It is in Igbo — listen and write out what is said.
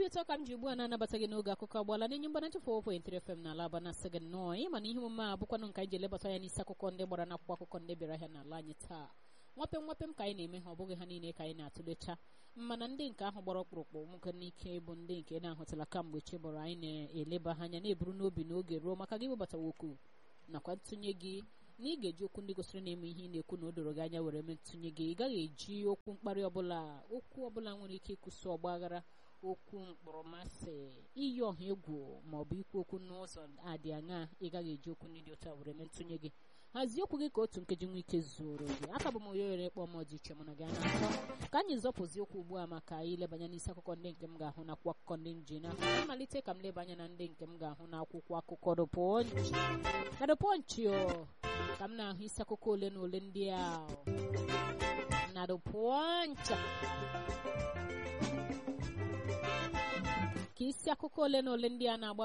obi ụtọ ka m ji ugbu a na-anabata gị n'oge akụkọ agbala n'enye mgbana nchefu 4.3 FM n'ala aba na-asị gị nnọọ ịma na ihe omume a bụkwanụ nke anyị ji elebata ya n'isi akụkọ ndị gbara n'akwụkwọ akụkọ ndị bịara ahịa n'ala anyị taa nwapem nwapem ka anyị na-eme ha ọ bụghị ha niile ka anyị na-atụlecha mana ndị nke ahụ gbara ọkpụrụkpụ nwoke n'ike bụ ndị nke na-ahụtala kamgbe chi bụrụ anyị na-eleba ha anya na-eburu n'obi n'oge ruo maka gị webata okwu nakwa ntụnye gị na ị ga-eji okwu ndị gosiri na-eme ihe ị na-ekwu na o doro gị anya were mee ntụnye gị ị gaghị eji okwu mkparị ọbụla okwu ọbụla nwere ike ịkwụsị ọgba aghara okwu mkpọrọmasị iyi ọha egwu ma ọ bụ ikwu okwu n'ụzọ adị aṅa ị gaghị eji okwu ndị dị otu a were mee ntụnye gị hazie okwu gị ka otu nkeji nwee ike zuoro gị aka bụ m onye were kpọọ m dị iche mụ na gị a na-akọ ka anyị zọpụzi okwu ugbu a maka ilebanya n'isi akụkọ ndị nke m ga-ahụ na akwụkwọ akụkọ ndị nji na mmalite ka m leba anya na ndị nke m ga-ahụ na akwụkwọ akụkọ dụpọnchi na dụpọnchi o ka m na-ahụ isi akụkọ ole na ole ndị a na dụpọnchi ka isi akụkọ ole na ole ndị a na-agba